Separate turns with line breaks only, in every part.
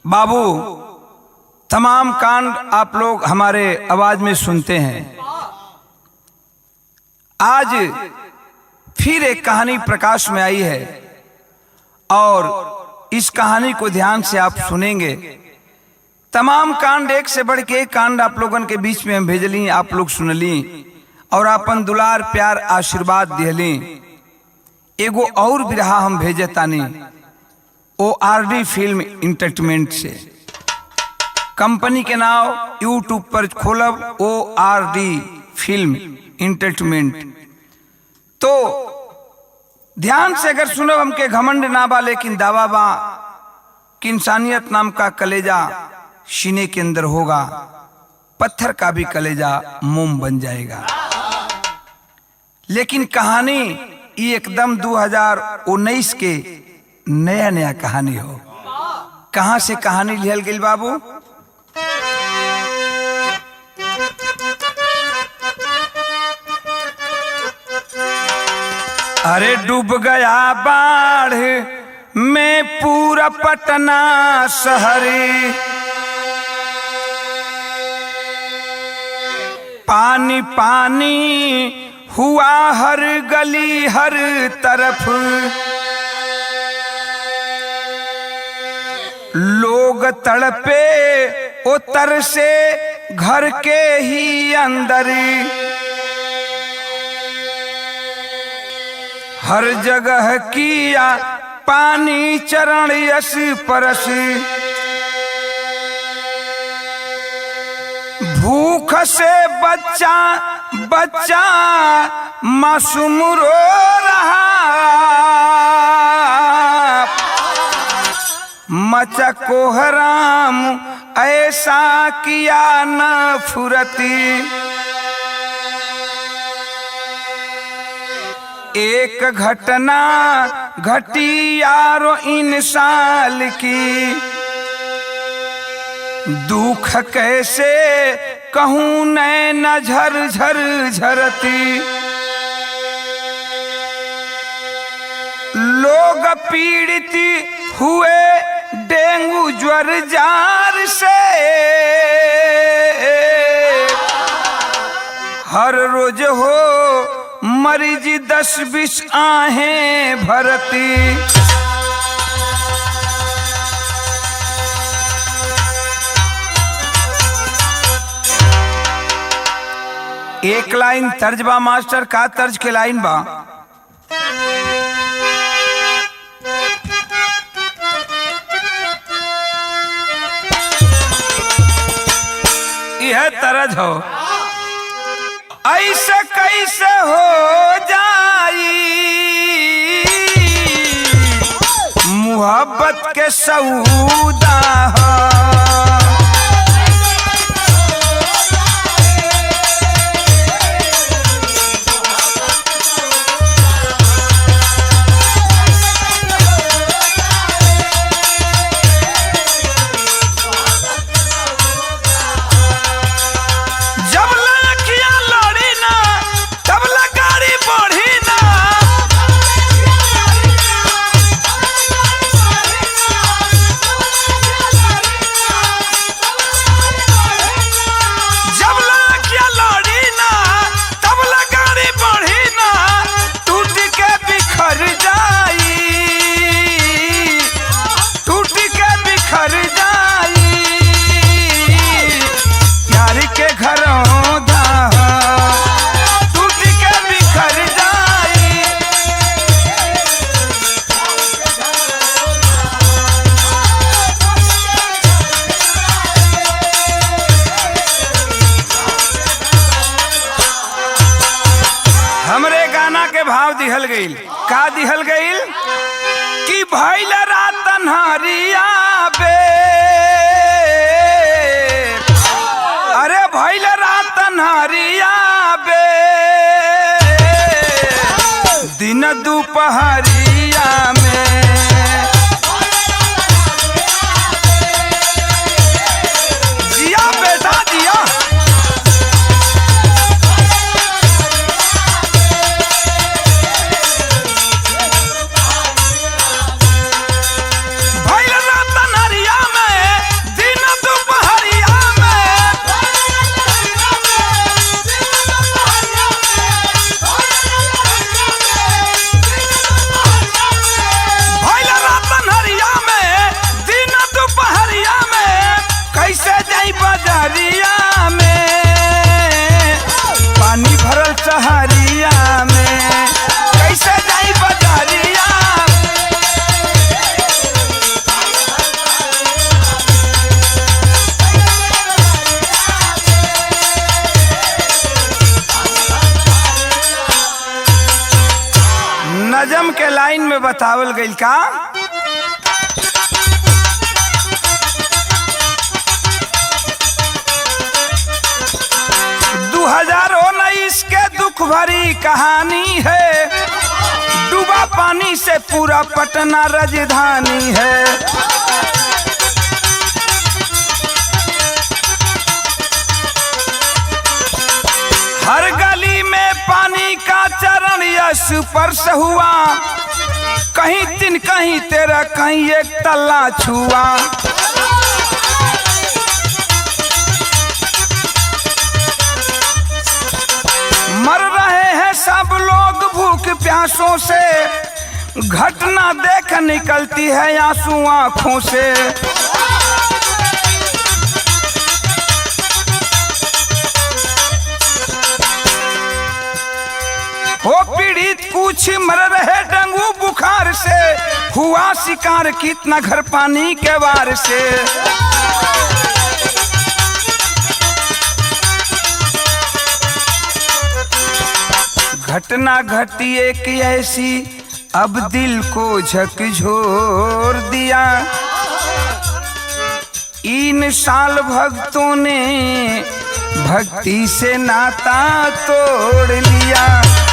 बाबू तमाम कांड आप लोग हमारे आवाज में सुनते हैं आज फिर एक कहानी प्रकाश में आई है और इस कहानी को ध्यान से आप सुनेंगे तमाम कांड एक से बढ़ के एक कांड आप लोगन के बीच में हम भेजली आप लोग सुनली और अपन दुलार प्यार आशीर्वाद दिहली एगो और बिरहा हम भेजे तानी O R D film entertainment से कंपनी के नाम यूट्यूब पर खोलब O R D film entertainment तो ध्यान से अगर सुनब हमके घमंड ना बा लेकिन दावा बा कि इंसानियत नाम का कलेजा सीने के अंदर होगा पत्थर का भी कलेजा मोम बन जाएगा लेकिन कहानी ये एकदम 2019 के नया नया कहानी हो कहां से कहानी लिहल गई बाबू अरे डूब गया बाढ़ में पूरा पटना शहरी पानी पानी हुआ हर गली हर तरफ लोग तड़पे उतर से घर के ही अंदर हर जगह किया पानी चरण यश परस भूख से बच्चा बच्चा मासूम रो रहा मचा कोहराम ऐसा किया न फुरती एक घटना घटी यारो इन साल की दुख कैसे कहूं नैन झर झर झरती लोग पीड़ित हुए डेंगू ज्वर जार से हर रोज हो मरीज दस बीस आहें भरती एक लाइन तर्ज बा मास्टर का तर्ज के लाइन बा यह तरज हो ऐसे कैसे हो जाई मोहब्बत के सऊदा हो जब लड़कियां लड़ी ना तब गाड़ी बढ़ी ना जब लड़कियां लड़ी ना तब गाड़ी बढ़ी ना टूट के बिखर जाई टूट के बिखर जाई यार के घरों दा टूट के बिखर जाई हमरे गाना के भाव दिहल गईल का दिहल गईल कि भैल रात अन्हरिया बे अरे भैल रात अन्हरिया बे दिन दोपहरिया में जिया बेटा जिया भैल रात अन्हरिया में नजम के लाइन में बतावल गईल का दू हजार उन्नीस के दुख भरी कहानी है डूबा पानी से पूरा पटना राजधानी है हर गली में पानी का चरण यश स्पर्श हुआ कहीं तीन कहीं तेरा कहीं एक तल्ला छुआ मर रहे हैं सब लोग भूख प्यासों से घटना देख निकलती है आंसू आंखों से हो पीड़ित कुछ मर रहे डेंगू बुखार से हुआ शिकार कितना घर पानी के वार से घटना घटी एक ऐसी अब दिल को झकझोर दिया इन साल भक्तों ने भक्ति से नाता तोड़ लिया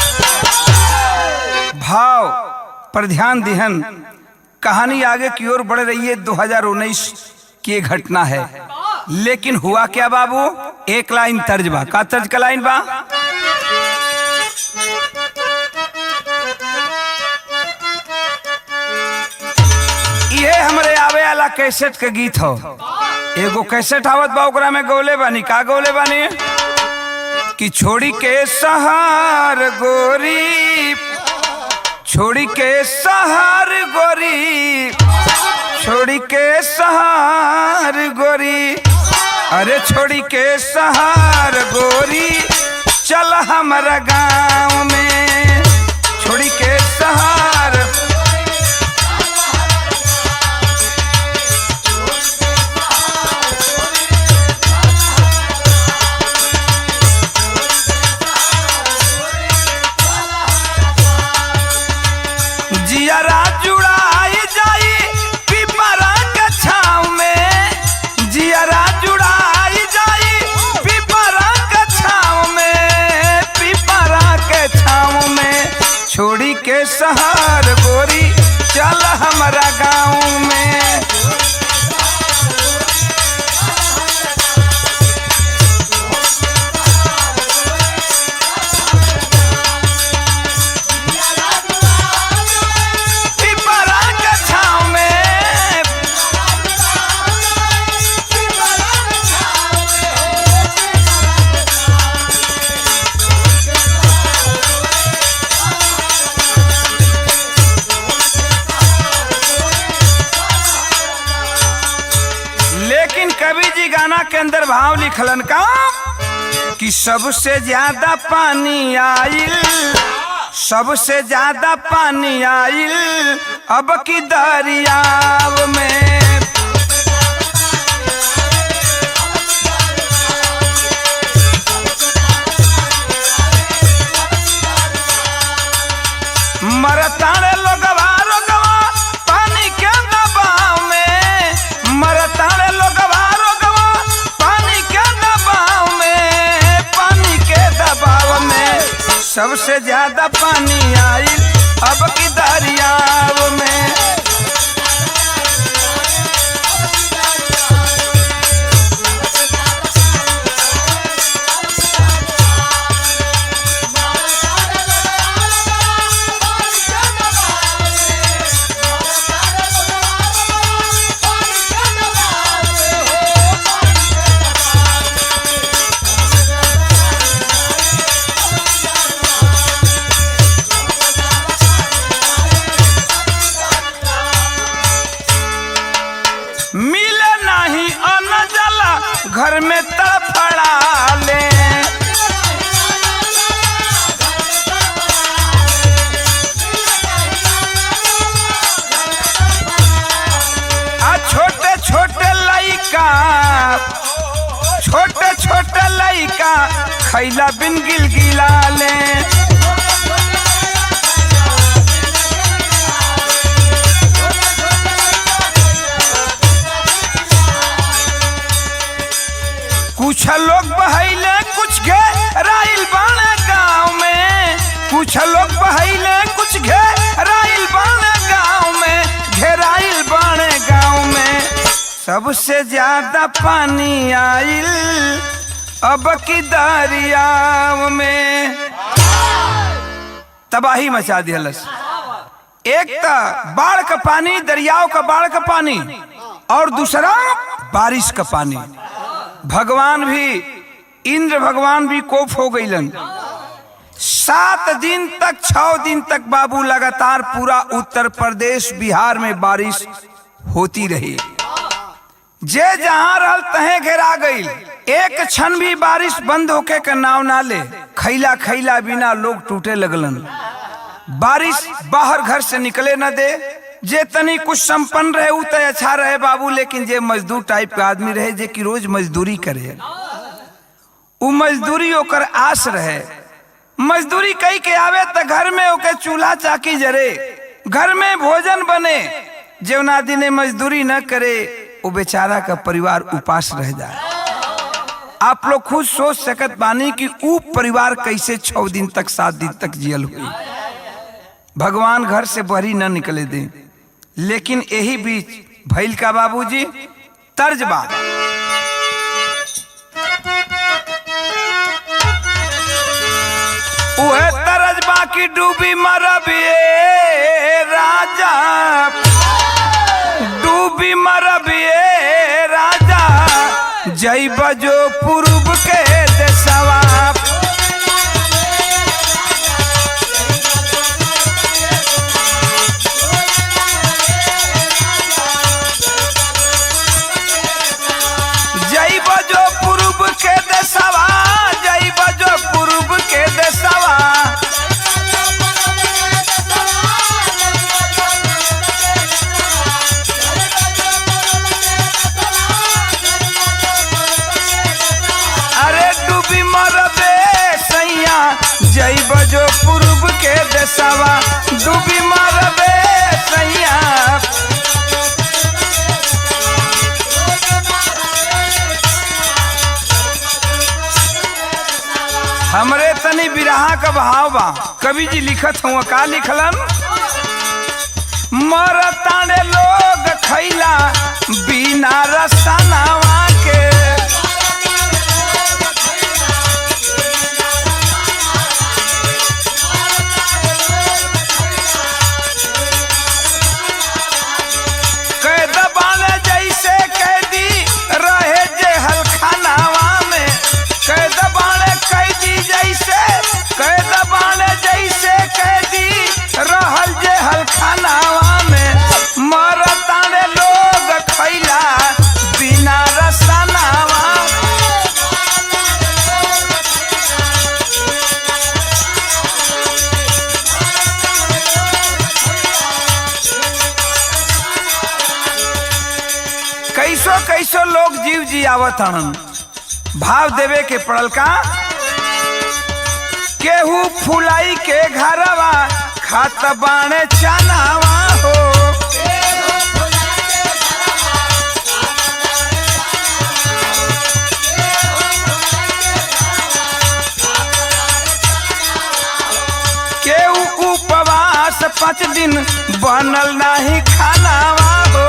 भाव पर ध्यान दिहन कहानी आगे की ओर बढ़ रही है 2019 की ये घटना है लेकिन हुआ क्या बाबू एक लाइन तर्ज बा का तर्ज का लाइन बा ये हमरे आवे वाला कैसेट के गीत हो एगो कैसेट आवत बा ओकरा में गौले बानी का गौले बानी कि छोड़ी के सहार गोरी छोड़ी के सहार गोरी छोड़ी के सहार गोरी अरे छोड़ी के सहार गोरी चल हमारा गांव में छोड़ी के सहार जियरा जुड़ाई जाई पिपरा के छाव में जियरा जुड़ाई जाई पिपरा के छाव में पिपरा के छाव में छोड़ी के सहार गोरी चल हमारा गाँव में पिपरा के छाव में लेकिन कवि जी गाना के अंदर भाव लिखलन का कि सबसे ज्यादा पानी आइल सबसे ज्यादा पानी आइल अब की दरियाव में मरताड़े लोगवा रोगवा पानी के दबाव में मरताड़े लोगवा रोगवा पानी के दबाव में पानी के दबाव में सबसे ज्यादा पानी आई अब की दरियाव में मिले नहीं अन्न जला घर में तड़फड़ा ले आ छोटे छोटे लइका छोटे छोटे लइका खैला बिन गिल गिला ले कुछ लोग बहैले कुछ घेराइल बाणे गांव में घेराइल बाणे गांव में सबसे ज्यादा पानी आइल अब की दरियाव में तबाही मचा दिहलस एक त बाढ़ का पानी दरियाव का बाढ़ का पानी और दूसरा बारिश का पानी भगवान भी इंद्र भगवान भी कोप हो गईलन सात दिन तक छह दिन तक बाबू लगातार पूरा उत्तर प्रदेश बिहार में बारिश होती रही जे जहां रहल तहे घेरा गईल एक क्षण भी बारिश बंद होके का नाव ना ले खैला खैला बिना लोग टूटे लगलन बारिश बाहर घर से निकले न दे जे तनी कुछ संपन्न रहे उ तो अच्छा रहे बाबू लेकिन जे मजदूर टाइप के आदमी रहे जे कि रोज मजदूरी करे उ मजदूरी ओकर आस रहे मजदूरी कई के आवे त घर में ओके चूल्हा चाकी जरे घर में भोजन बने जेवना दिने मजदूरी न करे वो बेचारा का परिवार उपास रह जाए आप लोग खुद सोच सकत बानी कि ऊ परिवार कैसे छह दिन तक सात दिन तक जियल हुई भगवान घर से बहरी न निकले दे लेकिन यही बीच भैल का बाबूजी तर्ज बा उहे तरज बाकी डूबी मरब ये राजा डूबी मरब ये राजा जय बजो पूर्व के देशवा जय बजो पूर्व के देशवा जय बजो पूर्व के देशवा अरे डूबी मरबे सैया जय बजो पूर्व के देशवा डूबी मरबे सैया हमरे तनी बिरहा का भाव बा कवि जी लिखत हुआ का लिखलन मरताने लोग खैला बिना रसनावा के कैद बाने जैसे कैदी रहे जे हलखानावा में कैद बाने कैदी जैसे कैद बाने जैसे कैदी रहल जे हलखानावा में मरताने लोग खैला बिना रसनावा कैसो कैसो लोग जीव जी आवत हन भाव देवे के पड़ल का केहू फुलाई के घरवा खात बाणे चनावा हो केहू उपवास पाँच दिन बनल नाही खानावा हो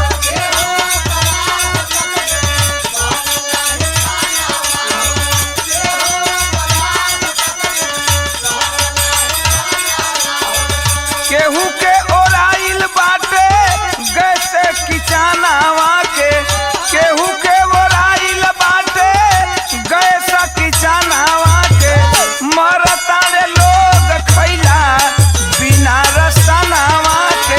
केहू के ओराइल बाटे गैसे किचानावा के केहू के ओराइल बाटे गैस किचानावा के मरताने लोग खैला बिना रसनावा के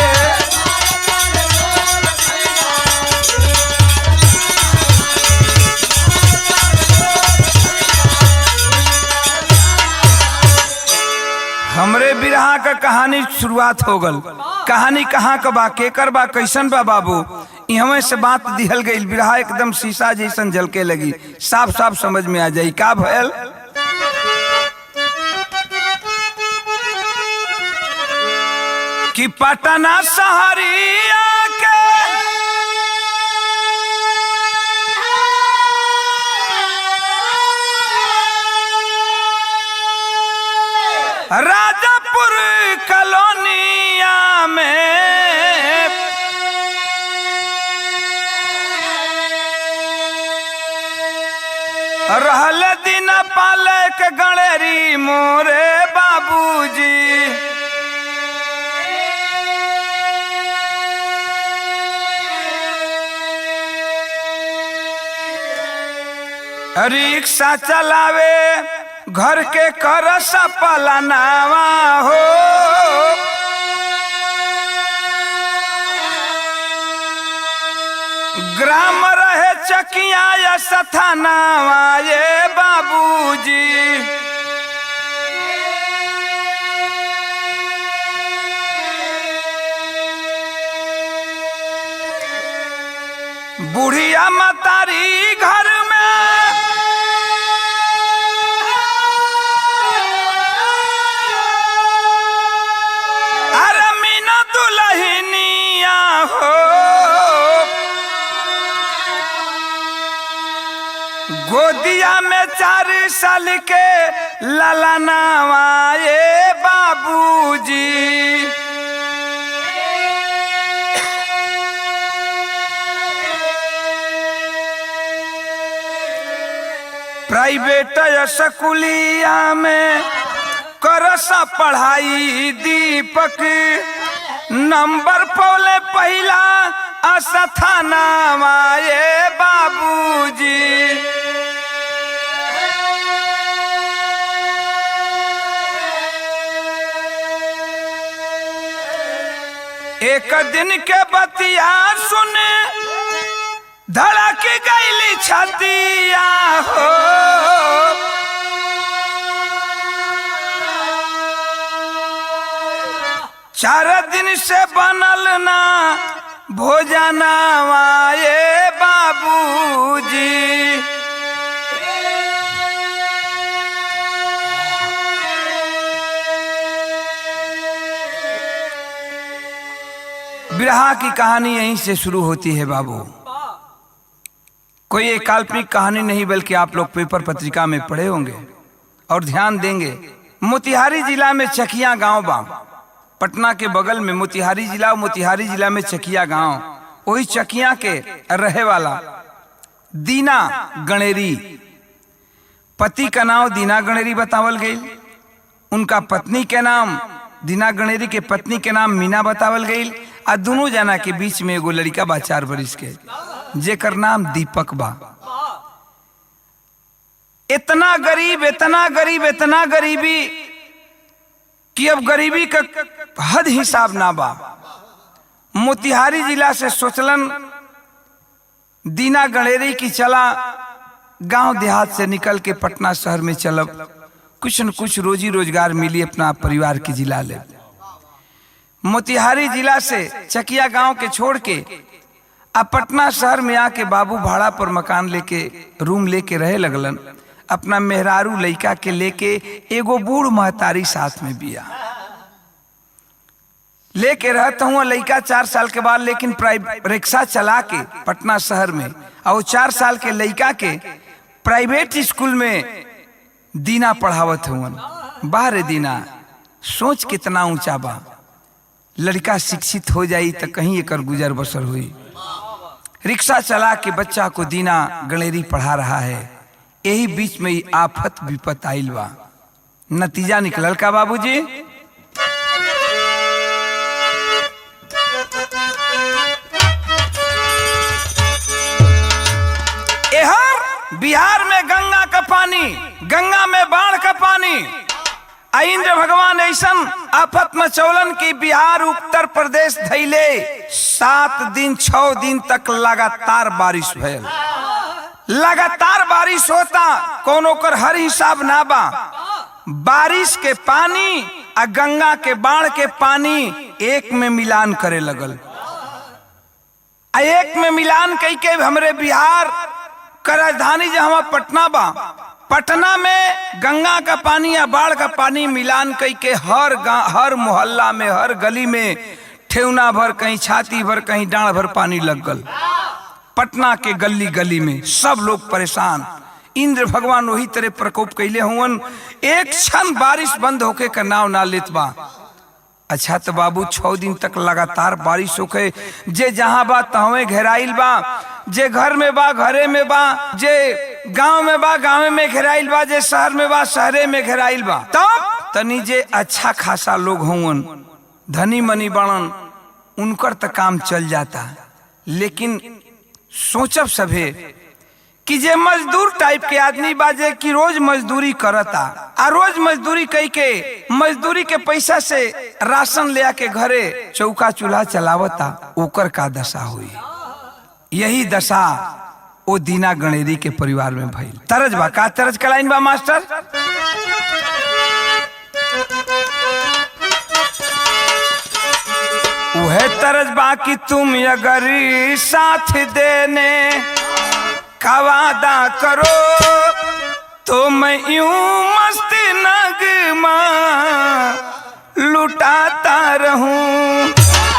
हमरे बिरहा का कहानी शुरुआत हो गल कहानी कहाँ का बा केकर बा कैसन बा बाबू इहवे से बात दिहल गई बिरहा एकदम शीशा जैसन झलके लगी साफ साफ समझ में आ जाई का भयल कि पटना शहरिया के राजा कलोनिया में रहल दिन पालक गणेरी मोरे बाबूजी रिक्शा चलावे घर के कर सपलनावा हो ग्राम रहे चकिया या सथानावा ये बाबूजी बुढ़िया मतारी घर में अरे मीना दुलहिनिया हो गोदिया में चार साल के ललनावा ये बाबूजी प्राइवेट स्कूलिया में करसा पढ़ाई दीपक नंबर पौले पहला असथाना ये बाबूजी एक दिन के बतिया सुने धड़क गईली छतिया हो चार दिन से बनल ना भोजनावा ये बाबूजी बिरहा की कहानी यहीं से शुरू होती है बाबू कोई एक काल्पनिक कहानी नहीं बल्कि आप लोग पेपर पत्रिका में पढ़े होंगे और ध्यान देंगे मोतिहारी जिला में चकिया गांव बा पटना के बगल में मोतिहारी जिला और मोतिहारी जिला में चकिया गांव वही चकिया के रहे वाला दीना गणेरी पति का नाम दीना गणेरी बतावल गई उनका पत्नी के नाम दीना गणेरी के पत्नी के नाम मीना बतावल गई आ दोनों जना के बीच में एगो लड़का बा चार बरिस के जेकर नाम दीपक बा इतना गरीब इतना गरीब इतना गरीबी कि अब गरीबी का हद हिसाब ना बा मोतिहारी जिला से सोचलन दीना गणेरी की चला गांव देहात से निकल के पटना शहर में चलब कुछ न कुछ रोजी रोजगार मिली अपना परिवार की जिला ले मोतिहारी जिला से चकिया गांव के छोड़ के आ पटना शहर में आके बाबू भाड़ा पर मकान लेके रूम लेके रहे लगलन अपना मेहरारू लइका के लेके एगो बूढ़ महतारी साथ में बिया लेके रहता हूँ लइका चार साल के बाद लेकिन रिक्शा चला के पटना शहर में और वो चार साल के लइका के प्राइवेट स्कूल में दीना पढ़ावत हुआ बाहर दीना सोच कितना ऊंचा बा लड़का शिक्षित हो जाई तो कहीं एकर गुजर बसर हुई रिक्शा चला के बच्चा को दीना गणेरी पढ़ा रहा है यही बीच में ही आफत विपत आइल बा नतीजा निकलल का बाबूजी एहर बिहार में गंगा का पानी गंगा में बाढ़ का पानी इंद्र भगवान ऐसन आफत मचौलन की बिहार उत्तर प्रदेश धैले सात दिन छ दिन तक लगातार बारिश भयल लगातार बारिश होता कोनो कर हर हिसाब ना बा बारिश के पानी आ गंगा के बाढ़ के पानी एक में मिलान करे लगल आ एक में मिलान कई के हमरे बिहार का राजधानी जहां पटना बा पटना में गंगा का पानी या बाढ़ का पानी मिलान कई के हर हर मोहल्ला में हर गली में ठेवना भर कहीं छाती भर कहीं डांड भर पानी लग गल पटना के गली गली में सब लोग परेशान इंद्र भगवान वही तरह प्रकोप कैले हुवन एक क्षण बारिश बंद होके का नाव ना लेत बा अच्छा तो बाबू छह दिन तक लगातार बारिश होके जे जहां बा तहवे घेराइल बा जे घर में बा घरे में बा जे गांव में बा गांव में घेराइल बा जे शहर में बा शहरे में घेराइल बा तब तनी जे अच्छा खासा लोग होवन धनी मनी बनन उनकर तो काम चल जाता लेकिन सोचब सभे कि जे मजदूर टाइप के आदमी बाजे कि रोज मजदूरी करता आ रोज मजदूरी कई के मजदूरी के पैसा से राशन ले आके घरे चौका चूल्हा चलावता ओकर का दशा हुई यही दशा ओ दीना गणेरी के परिवार में भइल तरज बा का तरज कलाइन बा मास्टर वह तरज बा कि तुम अगर साथ देने का वादा करो तो मैं यूं मस्त नगमा लुटाता रहूं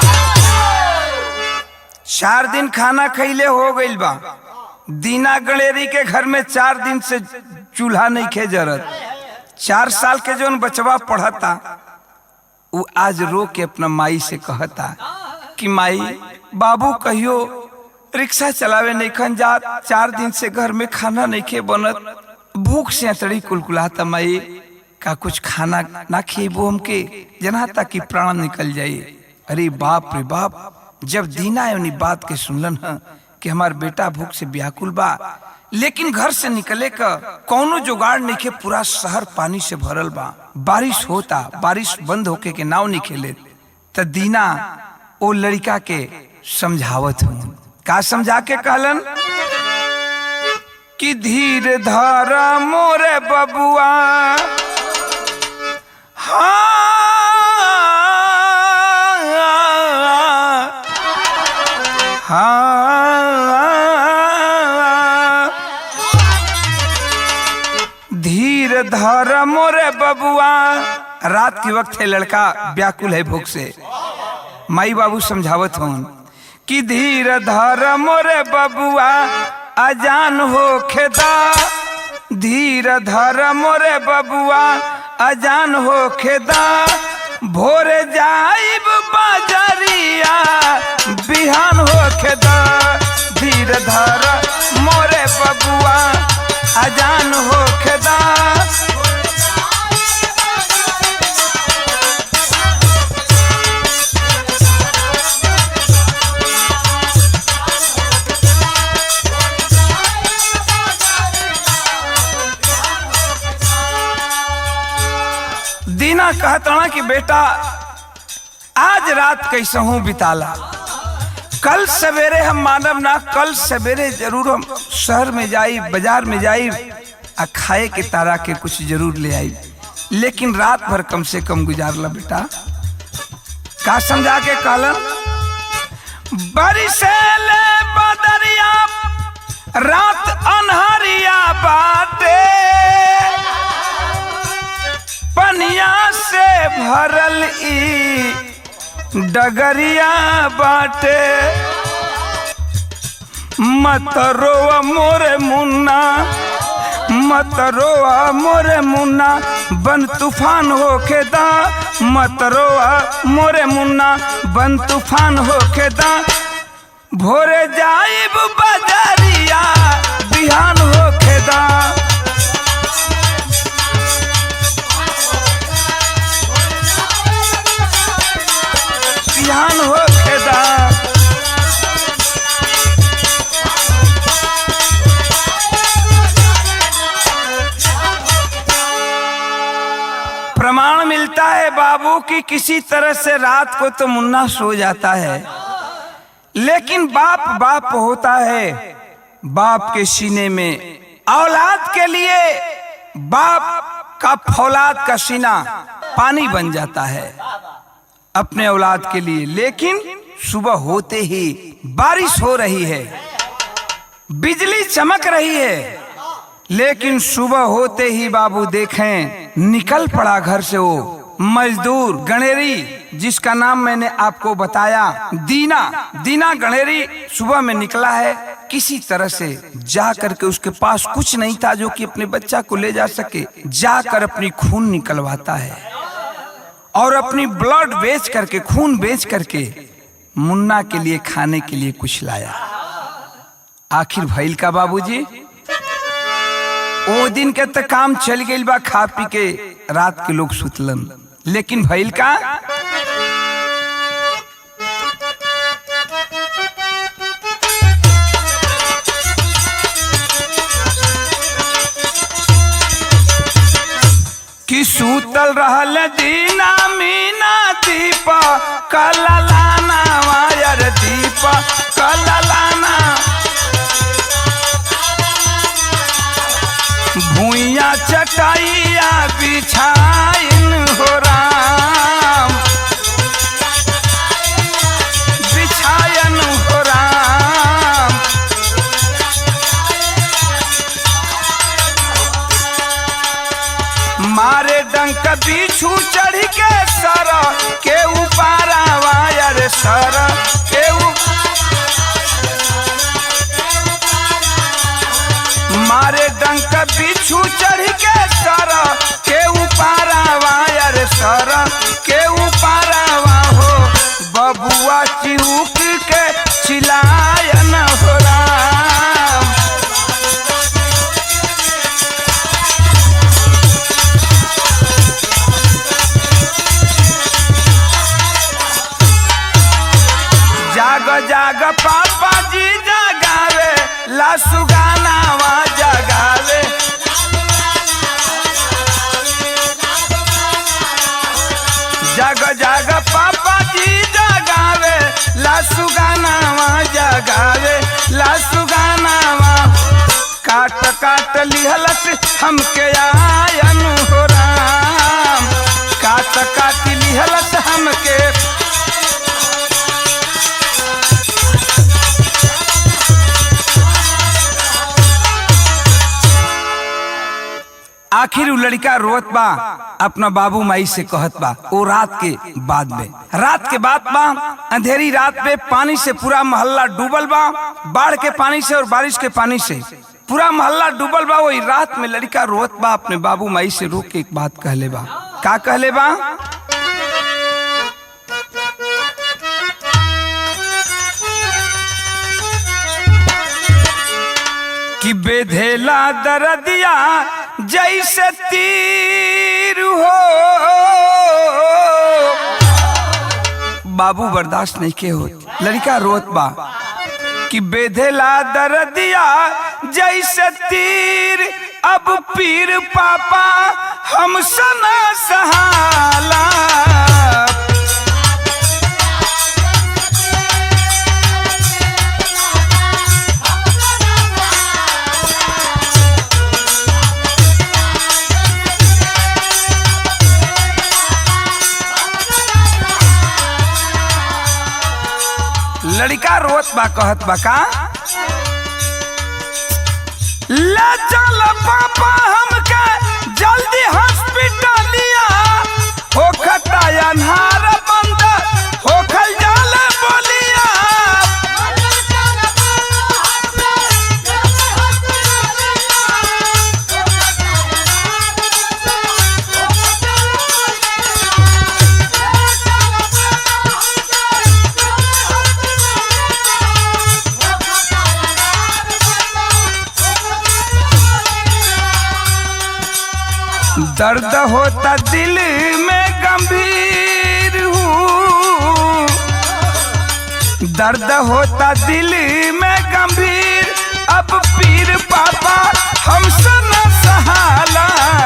चार दिन खाना खैले हो गइल बा दीना गणेरी के घर में चार दिन से चूल्हा नहीं खे जरत चार साल के जोन बचवा पढ़ता वो आज रो के अपना माई से कहता कि माई बाबू कहियो रिक्शा चलावे नहीं खन जात चार दिन से घर में खाना नहीं खे बनत भूख से अतड़ी कुलकुलाता माई का कुछ खाना ना खेबो हमके जना ताकि प्राण निकल जाए अरे बाप रे बाप जब दीना उन्हीं बात के सुनलन ह कि हमार बेटा भूख से व्याकुल बा लेकिन घर से निकले का कौनो जुगाड़ नहीं के पूरा शहर पानी से भरल बा बारिश होता बारिश बंद होके के नाव नहीं खेले त दीना ओ लड़का के समझावत हूँ का समझा के कहलन कि धीर धर मोरे बबुआ हाँ हाँ धीर धर मोरे बबुआ रात के वक्त है लड़का व्याकुल है भूख से माई बाबू समझावत हूँ कि धीर धर मोरे बबुआ अजान हो खेदा धीर धर मोरे बबुआ अजान हो खेदा भोरे जाइब बाजरिया बिहान हो खेदा धीर धर मोरे बबुआ अजान हो खेदा दीना कहता ना कि बेटा आज रात कैसे हूं बिताला कल सवेरे हम मानव ना कल सवेरे जरूर हम शहर में जाई बाजार में जाई आ खाए के तारा के कुछ जरूर ले आई लेकिन रात भर कम से कम गुजार ला बेटा का समझा के कहलन बरिसेले बदरिया रात अनहरिया बाटे पनिया से भरल ई डगरिया बाटे मत रोआ मोरे मुन्ना मत रोआ मोरे मुन्ना बन तूफान होके दा मत रोआ मोरे मुन्ना बन तूफान होके दा भोरे जाइब बजरिया बिहान होके दा बिहान होके दा प्रमाण मिलता है बाबू कि किसी तरह से रात को तो मुन्ना सो जाता है लेकिन बाप बाप होता है बाप के सीने में औलाद के लिए बाप का फौलाद का सीना पानी बन जाता है अपने औलाद के लिए लेकिन सुबह होते ही बारिश हो रही है बिजली चमक रही है लेकिन सुबह होते ही बाबू देखें निकल पड़ा घर से वो मजदूर गणेरी जिसका नाम मैंने आपको बताया दीना दीना गणेरी सुबह में निकला है किसी तरह से जा करके उसके पास कुछ नहीं था जो कि अपने बच्चा को ले जा सके जाकर अपनी खून निकलवाता है और अपनी ब्लड बेच करके खून बेच करके मुन्ना के लिए खाने के लिए कुछ लाया आखिर भइल का बाबूजी ओ दिन के तो काम चल गई बा खा पी के रात के लोग सुतलन लेकिन भइल का कि सूतल रहल दीना मीना दीपा कललाना वायर दीपा कललाना भूइया चटाइया बिछाइन हो राम बिछायन हो राम मारे डंक बिछू चढ़ के सर के उपारा वायर सर के उ... मारे डंक बिछू चढ़ के सर के उपारा वायर सर के उपारा हो बबुआ चिहुक के चिलायन हो राम जाग जाग पापा जी जगावे लासु गाना वा जगावे जग जग पापा जी जगावे लासु गाना वा जगावे लासु गाना वा काट काट लिहलस हमके आयन हो राम काट काट लिहलस हमके आखिर उ लड़का रोत बा अपना बाबू माई से कहत बा वो रात के बाद में रात के बाद बा अंधेरी रात में पानी से पूरा मोहल्ला डूबल बा बाढ़ के पानी से और बारिश के पानी से पूरा मोहल्ला डूबल बा वही रात में लड़का रोत बा अपने बाबू माई से रोक के एक बात कहले बा का कहले बा कि बेधेला दरदिया जैसे तीर हो बाबू बर्दाश्त नहीं के हो लड़का रोत बा कि बेधेला दरदिया जैसे तीर अब पीर पापा हम सना सहाला लड़का रोत बा कहत बा का ले चल पापा हमके जल्दी हॉस्पिटलिया होखता अन्हार बंद होखल जाल बोलिया दर्द होता दिल में गंभीर हूँ दर्द होता दिल में गंभीर अब पीर पापा हमसे न सहाला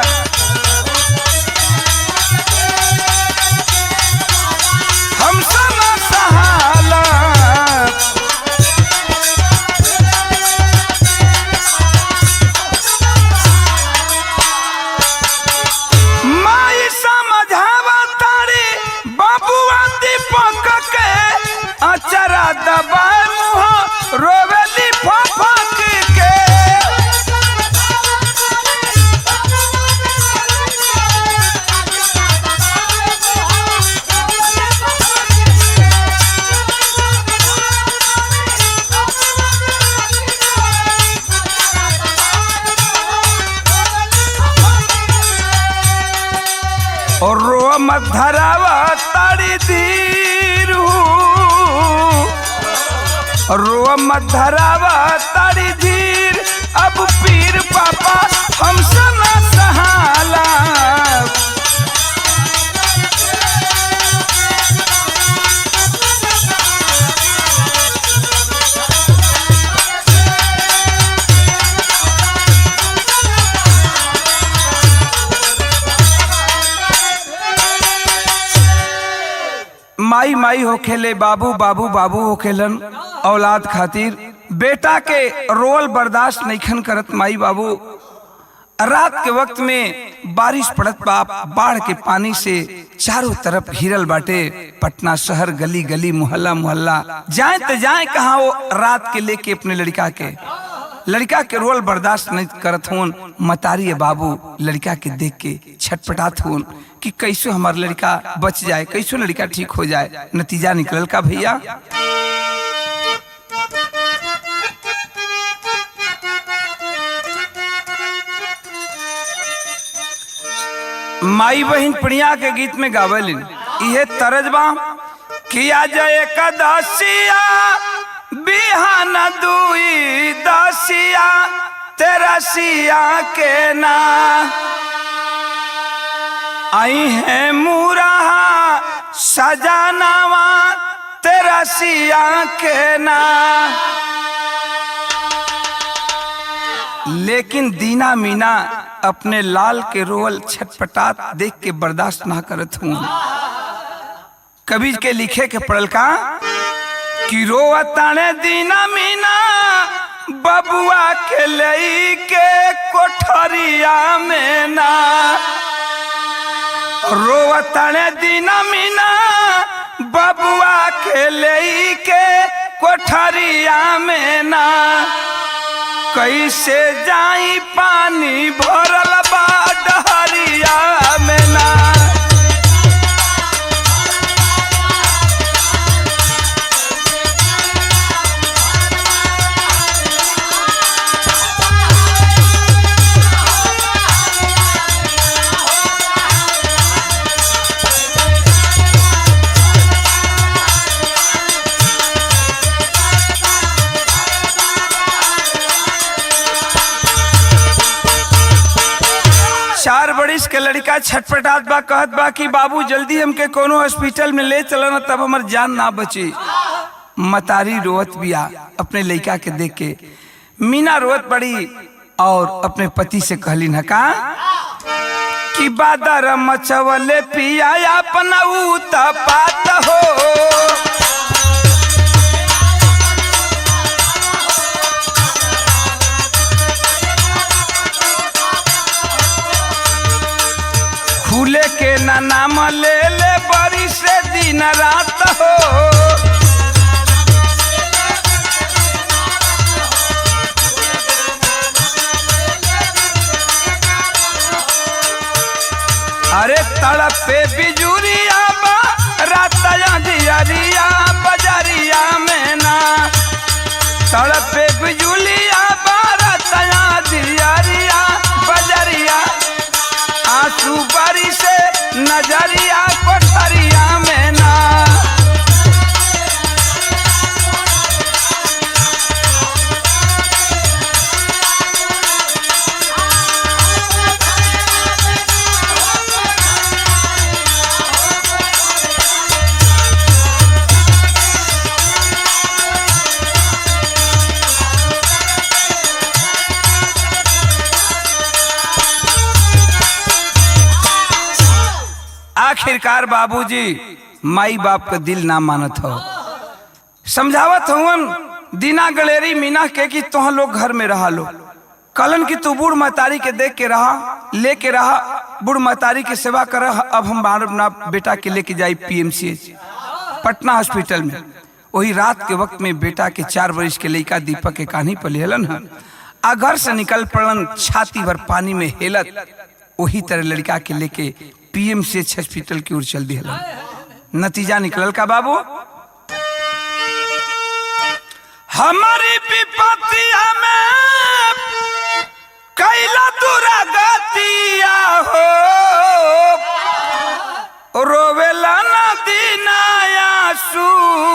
हमसे न सहाला माई समझावा तारी बाबुआ दीपक के अचरा दबाए मुँह रोवेली फफक के और रो मत धरावा ताड़ी धीर रो मत धरावा ताड़ी धीर अब पीर पापा हमसे न सहाला माई माई होखेले बाबू बाबू बाबू होखेलन औलाद खातिर बेटा के रोल बर्दाश्त नईखन करत माई बाबू रात के वक्त में बारिश पड़त बाप बाढ़ के पानी से चारों तरफ घिरल बाटे पटना शहर गली गली मोहल्ला मोहल्ला जाए तो जाए कहा वो रात के लेके अपने लड़का के लड़का के रोल बर्दाश्त नहीं करत होन मतारी है बाबू लड़का के देख के छटपटात होन कि कैसे हमार लड़का बच जाए कैसे लड़का ठीक हो जाए नतीजा निकलल का भैया माई बहन प्रिया के गीत में गावलिन इहे तरजबा किया जय कदसिया बिहान दुई दसिया तेरसिया के ना आई है मुराहा सजानावा तेरसिया के ना लेकिन दीना मीना अपने लाल के रोल छटपटात देख के बर्दाश्त ना करत हूँ कबीर के लिखे के पड़ल का कि रोवताने दीना मीना बबुआ के लई के कोठरिया में ना रोवताने दीना मीना बबुआ के लई के कोठरिया में ना कैसे जाई पानी भरल बा डहरिया में ना चार बरिस के लड़का छटपटात बा कहत बा कि बाबू जल्दी हमके कोनो हॉस्पिटल में ले चलना तब हमर जान ना बची मतारी रोवत बिया अपने लड़का के देख के मीना रोवत पड़ी और अपने पति से कहली न का कि बादर मचवले पिया अपना ऊ पात हो खुले के ना नाम ले ले बड़ी से दिन रात हो अरे तड़प पे बिजुरिया बा रात दियरिया बजरिया में ना तड़प पे बिजुलिया बा रात दियरिया बजरिया आंसू बारी से नजरिया कोठरिया में ना आखिरकार बाबूजी माई बाप का दिल ना मानत हो समझावत हुवन दीना गलेरी मीना के कि तुह लोग घर में रहा लो कलन की तू बूढ़ महतारी के देख के रहा लेके रहा बूढ़ महतारी की सेवा कर अब हम बार अपना बेटा के लेके जाई पीएमसीएच पटना हॉस्पिटल में वही रात के वक्त में बेटा के चार वर्ष के लड़का दीपक के कान्ही पर लेहलन हन आ घर से निकल पड़न छाती भर पानी में हेलत वही तरह लड़का के लेके पीएमसीएच हॉस्पिटल की ओर चल दिहलन नतीजा निकलल का बाबू हमारी विपत्तिया में कैला दूरा गतिया हो आंसू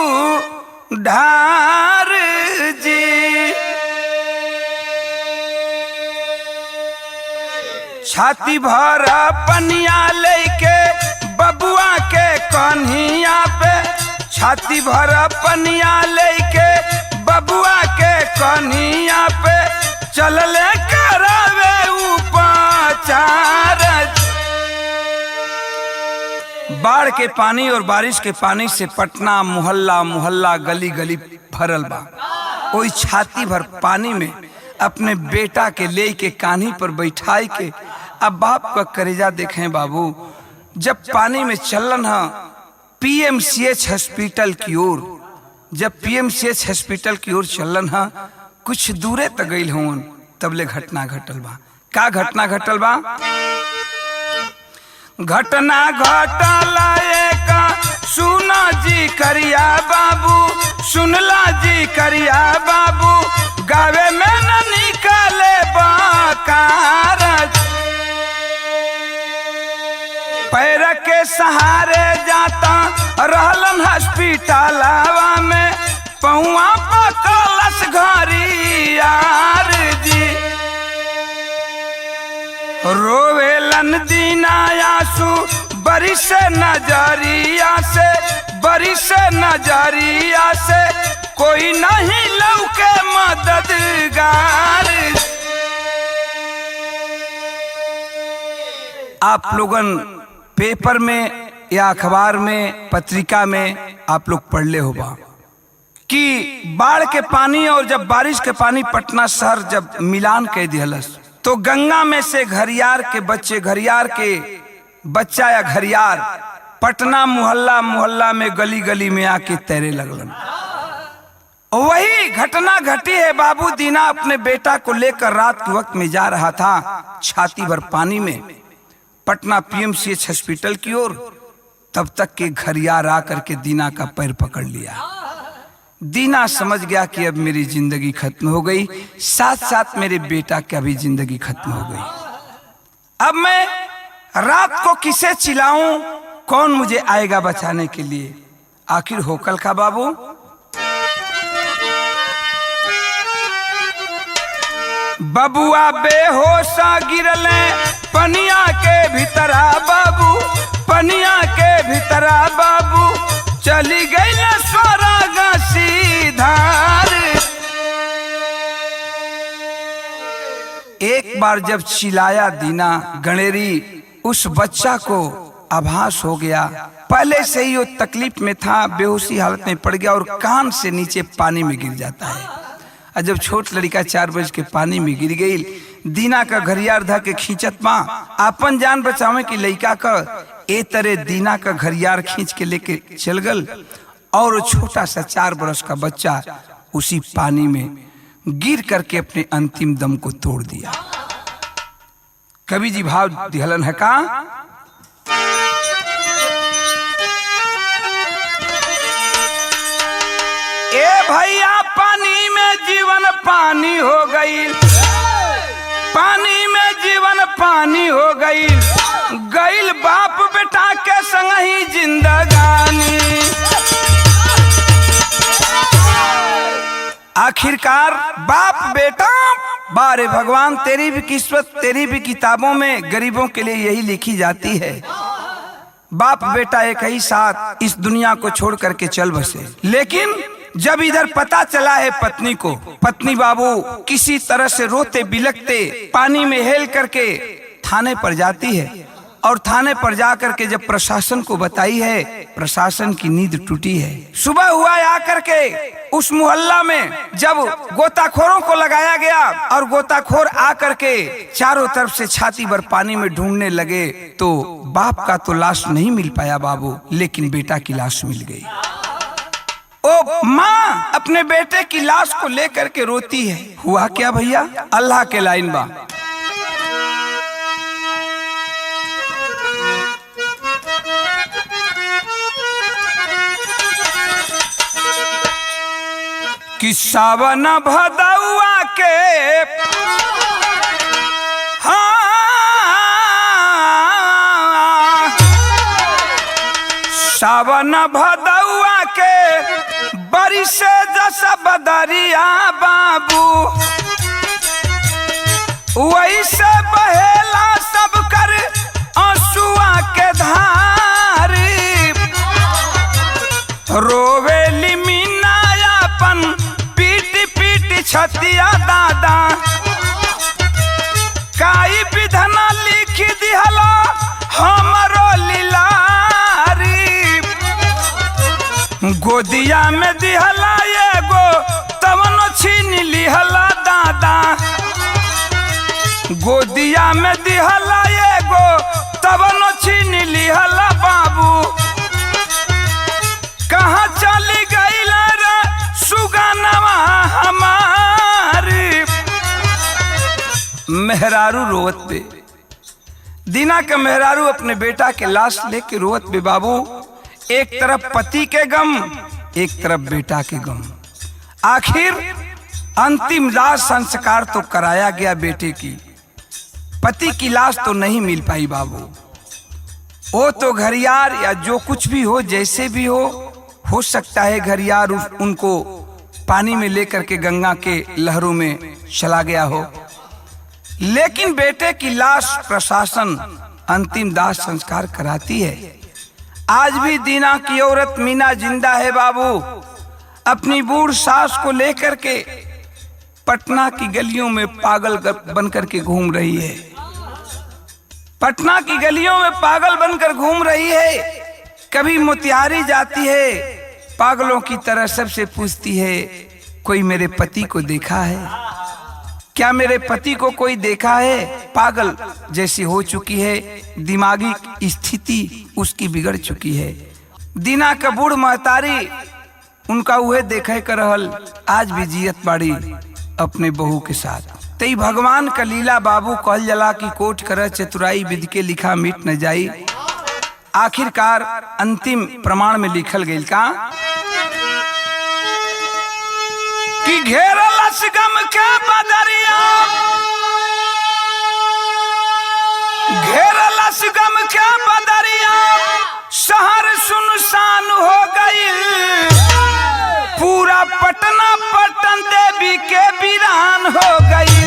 ढार जी छाती भर पनिया लेके बबुआ के कन्हिया पे छाती भर पनिया लेके बबुआ के कन्हिया पे चलले करावे उपाचार बाढ़ के पानी और बारिश के पानी से पटना मोहल्ला मोहल्ला गली गली भरल बा ओई छाती भर पानी में अपने बेटा के ले के कान्ही पर बैठाई के अब बाप का करेजा देखें बाबू जब पानी में चलन है पीएमसीएच हॉस्पिटल की ओर जब पीएमसीएच हॉस्पिटल की ओर चलन है कुछ दूरे तक गई हूँ तबले घटना घटल बा का घटना घटल बा घटना घटल एक सुना जी करिया बाबू सुनला जी करिया बाबू गावे में न निकाले बाकार पैर के सहारे जाता रहलन हॉस्पिटलवा में पहुआ पकलस घरी यार जी रोवेलन दीना आंसू बरी से नजरिया से बरी से नजरिया से कोई नहीं लौके मददगार आप लोगन पेपर में या अखबार में पत्रिका में आप लोग पढ़ ले होगा कि बाढ़ के पानी और जब बारिश के पानी पटना शहर जब मिलान कह दिहलस तो गंगा में से घरियार के बच्चे घरियार के बच्चा या घरियार पटना मोहल्ला मोहल्ला में गली गली में आके तैरे लगलन वही घटना घटी है बाबू दीना अपने बेटा को लेकर रात के वक्त में जा रहा था छाती भर पानी में पटना पीएमसीएच हॉस्पिटल की ओर तब तक के घरियार आकर के दीना का पैर पकड़ लिया दीना समझ गया कि अब मेरी जिंदगी खत्म हो गई साथ साथ मेरे बेटा की भी जिंदगी खत्म हो गई अब मैं रात को किसे चिल्लाऊं कौन मुझे आएगा बचाने के लिए आखिर होकल का बाबू बबुआ बेहोशा गिरले पनिया के भीतरा बाबू पनिया के भीतरा बाबू चली गई न स्वर्ग सीधार एक बार जब चिल्लाया दीना गणेरी उस बच्चा को आभास हो गया पहले से ही वो तकलीफ में था बेहोशी हालत में पड़ गया और कान से नीचे पानी में गिर जाता है और जब छोट लड़का चार बज के पानी में गिर गई दीना का घरियार धा के खींचत माँ अपन जान बचावे की लड़का का ए तरह दीना का घरियार खींच के लेके चल गल और वो छोटा सा चार बरस का बच्चा उसी पानी में गिर करके अपने अंतिम दम को तोड़ दिया कवि जी भाव दिहलन है का ए भैया पानी में जीवन पानी हो गई पानी में जीवन पानी हो गई गईल बाप बेटा के संग ही जिंदगानी आखिरकार बाप बेटा बारे भगवान तेरी भी किस्मत तेरी भी किताबों में गरीबों के लिए यही लिखी जाती है बाप बेटा एक ही साथ इस दुनिया को छोड़ करके चल बसे लेकिन जब इधर पता चला है पत्नी को पत्नी बाबू किसी तरह से रोते बिलकते पानी में हेल करके थाने पर जाती है और थाने पर जा करके जब प्रशासन को बताई है प्रशासन की नींद टूटी है सुबह हुआ आकर के उस मोहल्ला में जब गोताखोरों को लगाया गया और गोताखोर आकर के चारों तरफ से छाती भर पानी में ढूंढने लगे तो बाप का तो लाश नहीं मिल पाया बाबू लेकिन बेटा की लाश मिल गई ओ माँ अपने बेटे की लाश को लेकर के रोती है हुआ क्या भैया अल्लाह के लाइन बा कि सावन भदौआ के हाँ सावन भदौआ के वैसे जस बदरिया बाबू वैसे बहेला सब कर आंसुआ के धारी रोवेली मीना अपन पीट पीट छतिया दादा काई विधना लिख दिहला हमरो लीलारी गोदिया में दिहला एगो तवन छीन लिहला दादा गोदिया में दिहला एगो तवन छीन लिहला बाबू कहाँ चली गईल रे सुगनवा हमारी मेहरारू रोवत पे दीना के मेहरारू अपने बेटा के लाश लेके रोवत पे बाबू एक तरफ पति के गम एक तरफ बेटा के गम आखिर अंतिम दाह संस्कार तो कराया गया बेटे की पति की लाश तो नहीं मिल पाई बाबू वो तो घरियार या जो कुछ भी हो जैसे भी हो हो सकता है घरियार उस- उनको पानी में लेकर के गंगा के लहरों में चला गया हो लेकिन बेटे की लाश प्रशासन अंतिम दाह संस्कार कराती है आज भी दीना की औरत मीना जिंदा है बाबू अपनी बूढ़ सास को लेकर के पटना की गलियों में पागल ग- बनकर के घूम रही है पटना की गलियों में पागल बनकर घूम रही है कभी मोतिहारी जाती है पागलों की तरह सबसे पूछती है कोई मेरे पति को देखा है क्या मेरे पति को कोई देखा है पागल जैसी हो चुकी है दिमागी स्थिति उसकी बिगड़ चुकी है दीना का बूढ़ महतारी उनका उहे देखे कर रहल आज भी जियत बाड़ी अपने बहू के साथ तई भगवान का लीला बाबू कहल जला की कोट कर चतुराई विधि के लिखा मिट न जाई आखिरकार अंतिम प्रमाण में लिखल गई का कि घेरलस गम के बदरिया घेरलस गम के बदरिया शहर सुनसान हो गई पूरा पटना पटन देवी के वीरान हो गई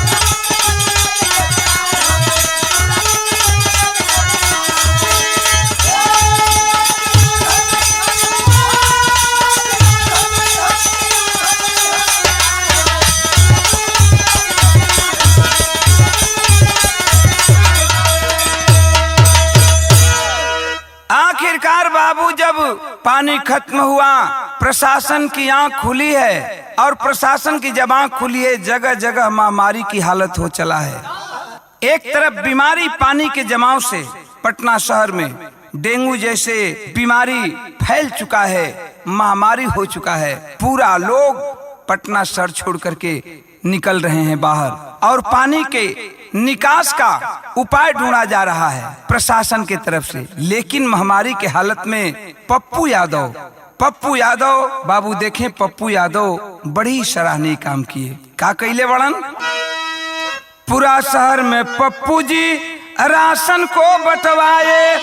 आखिरकार बाबू जब पानी खत्म हुआ प्रशासन की आंख खुली है और प्रशासन की जब आंख खुली है जगह जगह महामारी की हालत हो चला है एक तरफ बीमारी पानी के जमाव से पटना शहर में डेंगू जैसे बीमारी फैल चुका है महामारी हो चुका है पूरा लोग पटना शहर छोड़ करके निकल रहे हैं बाहर और पानी के निकास का उपाय ढूंढा जा रहा है प्रशासन के तरफ से लेकिन महामारी के हालत में पप्पू यादव पप्पू यादव बाबू देखें पप्पू यादव बड़ी सराहनीय काम किए का कैले बड़न पूरा शहर में पप्पू जी राशन को बंटवाए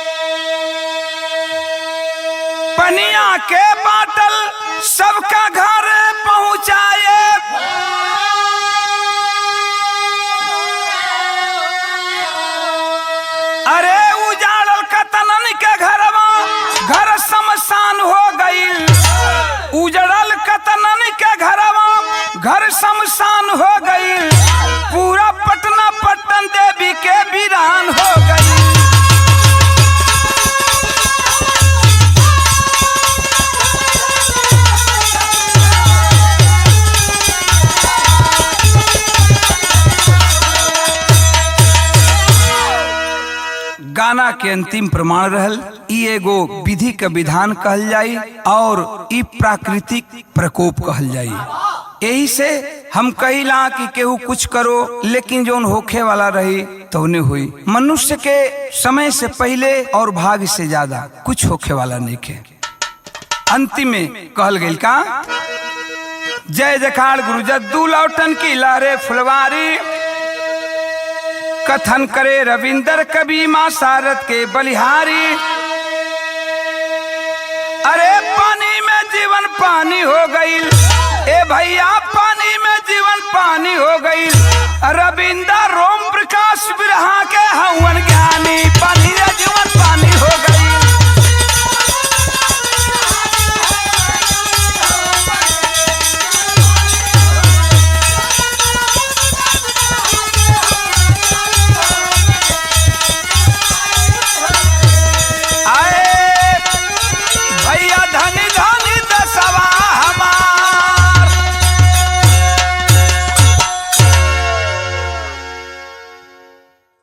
पनिया के बाटल सबका घर पहुंचाए अरे उजाड़ल कतनन के घरवा घर शमशान हो गईल उजड़ल कतनन के घरवा घर शमशान हो गईल पूरा पटना पट्टन देवी के वीरान हो गई गाना के अंतिम प्रमाण रहल ई एगो विधि के विधान कहल जाई और ई प्राकृतिक प्रकोप कहल जाई यही से हम कहिला कि केहू कुछ करो लेकिन जोन होखे वाला रही तो उन्हें हुई मनुष्य के समय से पहले और भाग्य से ज्यादा कुछ होखे वाला नहीं के अंतिम में कहल गई का जय जखाड़ गुरु जद्दू लौटन की लारे फुलवारी कथन करे रविंदर कवि माँ सारद के बलिहारी अरे पानी में जीवन पानी हो गई ए भैया पानी में जीवन पानी हो गई रविंदर रोम प्रकाश बिरहा के हवन